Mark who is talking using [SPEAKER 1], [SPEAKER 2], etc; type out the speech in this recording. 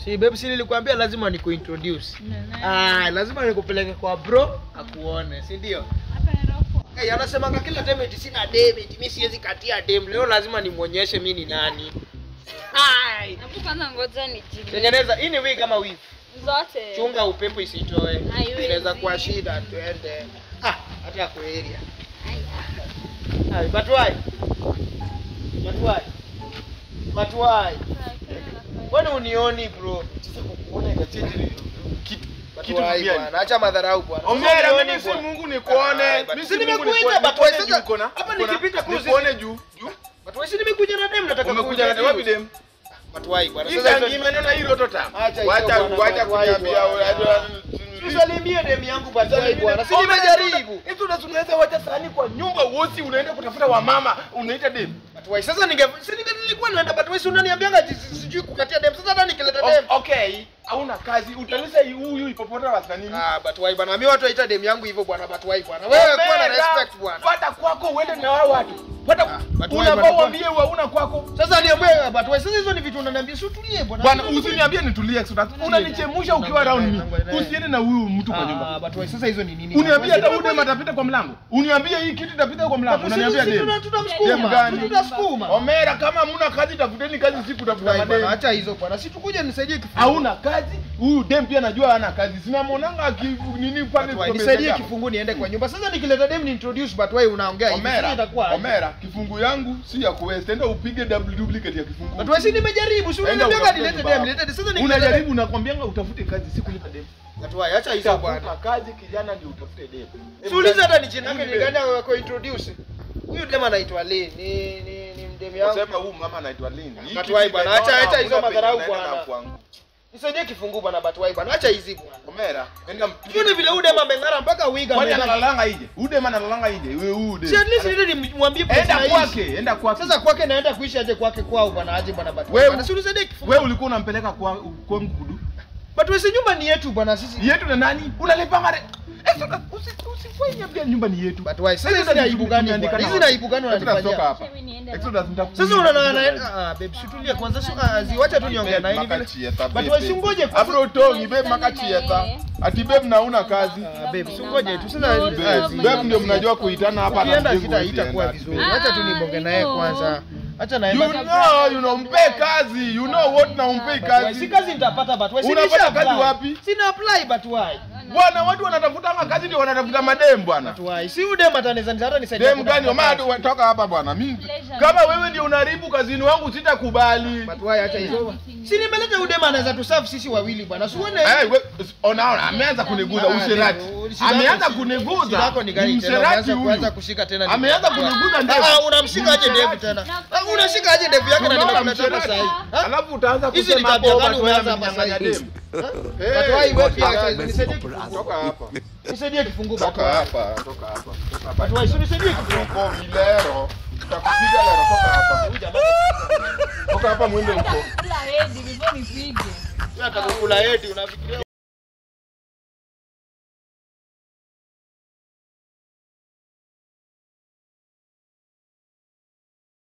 [SPEAKER 1] Si babe, si nilikwambia lazima nikuintroduce.
[SPEAKER 2] Nana.
[SPEAKER 1] Ah, lazima nikupeleke kwa bro akuone, si ndio?
[SPEAKER 2] Hapa Nairobi.
[SPEAKER 1] Hey, anasemanga kila time eti sina dem, eti mimi siwezi katia dem. Leo lazima nimuonyeshe mimi ni nani. Hai.
[SPEAKER 2] Hebu kwanza ngoja nijibu.
[SPEAKER 1] Tengeneza hii ni wig kama wig.
[SPEAKER 2] Zote.
[SPEAKER 1] Chunga upepo isitoe.
[SPEAKER 2] Haiwezi.
[SPEAKER 1] Inaweza kuwa shida twende. Ah, hata kwa area.
[SPEAKER 2] Aya.
[SPEAKER 1] Hai, but why? But why? But why? Kwani unioni bro?
[SPEAKER 3] Sasa kukuona ikachange kitu
[SPEAKER 1] But
[SPEAKER 3] kitu
[SPEAKER 1] why
[SPEAKER 3] duniani.
[SPEAKER 1] bwana? Acha madharau bwana.
[SPEAKER 3] Omera,
[SPEAKER 1] Unioni
[SPEAKER 3] mimi si
[SPEAKER 1] bwana.
[SPEAKER 3] Mungu nikuone.
[SPEAKER 1] Ah, but
[SPEAKER 3] Mimi
[SPEAKER 1] si
[SPEAKER 3] si Mungu
[SPEAKER 1] nimekuita,
[SPEAKER 3] nikuone.
[SPEAKER 1] but
[SPEAKER 3] Nikuone
[SPEAKER 1] sasa-
[SPEAKER 3] juu uko na-
[SPEAKER 1] hapa
[SPEAKER 3] uko na-
[SPEAKER 1] nikipita tu
[SPEAKER 3] nikuone juu juu.
[SPEAKER 1] But wewe si nimekuja na dem nataka
[SPEAKER 3] Umekuja na wapi dem?
[SPEAKER 1] But why bwana?
[SPEAKER 3] Sasa
[SPEAKER 1] Sasa
[SPEAKER 3] ngime nena hilo tota.
[SPEAKER 1] Acha hizo
[SPEAKER 3] Wacha
[SPEAKER 1] bwana,
[SPEAKER 3] wacha
[SPEAKER 1] but why
[SPEAKER 3] kuniambia
[SPEAKER 1] bwana? Tusalimie dem yangu but why bwana? Si nimejaribu.
[SPEAKER 3] Hizo unaweza wacha sahani kwa nyumba wosi unaenda kutafuta wamama unaita dem.
[SPEAKER 1] But why? Sasa ninge si ninge nilikuwa naenda but why si unaniambianga ati si- sijui kukatia dem. Sasa hata nikileta dem.
[SPEAKER 3] O- Okay, hauna kazi utalisa huyu ipopota wasa nini?
[SPEAKER 1] Ah, but why bwana? Mimi watu waita dem yangu hivyo bwana, but why bwana? Wewe kuwa na respect bwana.
[SPEAKER 3] Fuata kwako uende na wao watu. Fuata
[SPEAKER 1] Ah, but why
[SPEAKER 3] unafaa
[SPEAKER 1] bwana?
[SPEAKER 3] uambie hauna kwako.
[SPEAKER 1] Sasa niambie but why? Sasa hizo ni vitu unaniambia, si utulie bwana.
[SPEAKER 3] Bwana usiniambie nitulie Exodus. Unanichemusha ukiwa around me. Usiende na huyu mtu kwa
[SPEAKER 1] Ah,
[SPEAKER 3] nyumba.
[SPEAKER 1] but why? Sasa hizo ni nini?
[SPEAKER 3] Uniambie hata
[SPEAKER 1] But
[SPEAKER 3] huyu dem atapita kwa mlango. Uniambie hii kitu itapita kwa mlango.
[SPEAKER 1] But
[SPEAKER 3] Unaniambia
[SPEAKER 1] sisi
[SPEAKER 3] dem.
[SPEAKER 1] tuna-
[SPEAKER 3] Dem
[SPEAKER 1] tunamsukuma.
[SPEAKER 3] gani?
[SPEAKER 1] Tunasukuma.
[SPEAKER 3] Omera kama hamuna kazi tafuteni kazi siku tafuta
[SPEAKER 1] Why bwana?
[SPEAKER 3] madem.
[SPEAKER 1] Acha hizo bwana. Si tukuje nisaidie kifungu.
[SPEAKER 3] Hauna kazi, huyu dem pia najua hana kazi. Sinamwonanga aki nini pale
[SPEAKER 1] But why?
[SPEAKER 3] kwa
[SPEAKER 1] Nisaidie
[SPEAKER 3] meza
[SPEAKER 1] kifungu niende kwa nyumba. Sasa nikileta dem ni introduce but why unaongea hivi? Sasa
[SPEAKER 3] Omera,
[SPEAKER 1] itakuwa aje?
[SPEAKER 3] Omera, kifungu yangu si ya kuwest. Enda upige double duplicate ya kifungu.
[SPEAKER 1] But why si nimejaribu? Si
[SPEAKER 3] Enda
[SPEAKER 1] unaniambia
[SPEAKER 3] utafute
[SPEAKER 1] nilete
[SPEAKER 3] baba.
[SPEAKER 1] dem, nilete sasa nikileta
[SPEAKER 3] Unajaribu nakwambianga utafute kazi si kuleta dem.
[SPEAKER 1] But why? Acha hizo bwana.
[SPEAKER 3] Tafuta kazi kijana ndio utafute dem.
[SPEAKER 1] Siuliza hata ni jina lake
[SPEAKER 3] Huyu
[SPEAKER 1] ni
[SPEAKER 3] dem.
[SPEAKER 1] gani kwa introduce. Huyu dem anaitwa Lee. Ni ni ni mdem yangu.
[SPEAKER 3] Wasema huyu mama anaitwa Lini. Hii
[SPEAKER 1] But
[SPEAKER 3] kitu
[SPEAKER 1] why bwana?
[SPEAKER 3] imeona
[SPEAKER 1] Acha- acha hizo
[SPEAKER 3] hakuna
[SPEAKER 1] madharau
[SPEAKER 3] penye naenda
[SPEAKER 1] bwana.
[SPEAKER 3] na kwangu.
[SPEAKER 1] Nisaidie kifungu bwana but why bwana? Acha hizi bwana.
[SPEAKER 3] Omera, enda mpige.
[SPEAKER 1] Yule vile huyu dem ameng'ara mpaka wiga.
[SPEAKER 3] Kwani
[SPEAKER 1] ameweka-
[SPEAKER 3] analalanga ije? Huyu dem analalanga ije? Wewe huyu dem.
[SPEAKER 1] Si at least nile nimwambie place
[SPEAKER 3] Enda
[SPEAKER 1] naishi.
[SPEAKER 3] kwake, enda kwake.
[SPEAKER 1] Sasa kwake naenda kuishi aje kwake kwao bwana aje bwana but
[SPEAKER 3] Wewe-
[SPEAKER 1] bwana si unisaidie kifungu.
[SPEAKER 3] Wewe ulikuwa unampeleka kwa kwa mkudu.
[SPEAKER 1] But wewe si nyumba ni yetu bwana sisi.
[SPEAKER 3] Yetu na nani? Unalipanga re. Sasa usi usifanye pia nyumba ni yetu.
[SPEAKER 1] But why? Sasa
[SPEAKER 3] Sasa
[SPEAKER 1] hizi ni aibu gani
[SPEAKER 3] tumeandika
[SPEAKER 1] bwana?
[SPEAKER 3] na
[SPEAKER 1] Hizi ni aibu gani
[SPEAKER 3] Exodus, toka
[SPEAKER 1] unanifanyia?
[SPEAKER 3] hapa.
[SPEAKER 2] Mimi niende
[SPEAKER 3] Exodus nitakuja.
[SPEAKER 1] Sasa unaona na ah babe situlie kwanza sio ah, ziwacha tu niongee na hivi vile. But wewe si ngoje kwanza.
[SPEAKER 3] Afro tongi babe makachieta. Ati babe na una kazi.
[SPEAKER 1] Ah, babe si ngoje tu sasa
[SPEAKER 3] Babe,
[SPEAKER 1] ah,
[SPEAKER 3] babe ndio mnajua kuitana hapa na
[SPEAKER 1] Ukienda
[SPEAKER 3] mjengo
[SPEAKER 1] sita
[SPEAKER 3] huwezi
[SPEAKER 1] itakuwa
[SPEAKER 3] enda.
[SPEAKER 1] vizuri.
[SPEAKER 2] Ah,
[SPEAKER 1] Acha tu nibonge naye
[SPEAKER 2] hivyo.
[SPEAKER 1] kwanza. Acha naye
[SPEAKER 3] You
[SPEAKER 1] basi.
[SPEAKER 3] know, you know, mpe kazi. You know what na umpe
[SPEAKER 1] But why?
[SPEAKER 3] kazi.
[SPEAKER 1] Si kazi nitapata but why? Si
[SPEAKER 3] Unapata
[SPEAKER 1] nisha
[SPEAKER 3] kazi
[SPEAKER 1] apply.
[SPEAKER 3] wapi?
[SPEAKER 1] Sina apply but why?
[SPEAKER 3] Bwana watu wanatafutanga kazi ndio wanatafuta madem bwana.
[SPEAKER 1] But why? Si udem ataneza hata nisaidia.
[SPEAKER 3] Dem gani
[SPEAKER 1] kutafuta
[SPEAKER 3] Omar
[SPEAKER 1] kazi.
[SPEAKER 3] toka hapa bwana. Mimi kama wewe ndio unaharibu kazini wangu sitakubali.
[SPEAKER 1] But why acha hizo? Si nimeleta udem anaweza tuserve sisi wawili bwana. Si uone.
[SPEAKER 3] Eh, we- ona ona ameanza kuniguza
[SPEAKER 1] Ah,
[SPEAKER 3] usherati.
[SPEAKER 1] babe, shida
[SPEAKER 3] Ameanza
[SPEAKER 1] yako- shida
[SPEAKER 3] kuniguza.
[SPEAKER 1] yako ni gani
[SPEAKER 3] Ni
[SPEAKER 1] tena?
[SPEAKER 3] msherati
[SPEAKER 1] Umeanza kuanza
[SPEAKER 3] huyu.
[SPEAKER 1] kushika tena.
[SPEAKER 3] Ameanza kuniguza ndevu.
[SPEAKER 1] Ah, unamshika aje
[SPEAKER 3] Ni
[SPEAKER 1] ndevu
[SPEAKER 3] msherati.
[SPEAKER 1] tena? Ah, unashika aje ndevu yake na
[SPEAKER 3] Unaona
[SPEAKER 1] nimekuletea hapa
[SPEAKER 3] msherati?
[SPEAKER 1] sasa hivi?
[SPEAKER 3] Alafu utaanza
[SPEAKER 1] Hizi ni
[SPEAKER 3] kusema
[SPEAKER 1] tabia
[SPEAKER 3] hapo
[SPEAKER 1] gani
[SPEAKER 3] watu
[SPEAKER 1] umeanza hapa
[SPEAKER 3] wanamnyang'anya
[SPEAKER 1] sasa hivi?
[SPEAKER 3] demu.
[SPEAKER 1] But
[SPEAKER 3] Eh,
[SPEAKER 1] why wewe pia
[SPEAKER 3] toka-
[SPEAKER 1] acha nisaidie kifungu.
[SPEAKER 3] Toka hapa.
[SPEAKER 1] Nisaidie kifungu but
[SPEAKER 3] Toka
[SPEAKER 1] why?
[SPEAKER 3] hapa. Toka hapa. Toka hapa.
[SPEAKER 1] But why? Si nisaidie kifungu.
[SPEAKER 3] Uko vilero. Tutakupiga leo toka hapa. Toka hapa mwende huko.
[SPEAKER 2] Kula hedi before nipige.
[SPEAKER 1] Wewe atakukula hedi unafikiria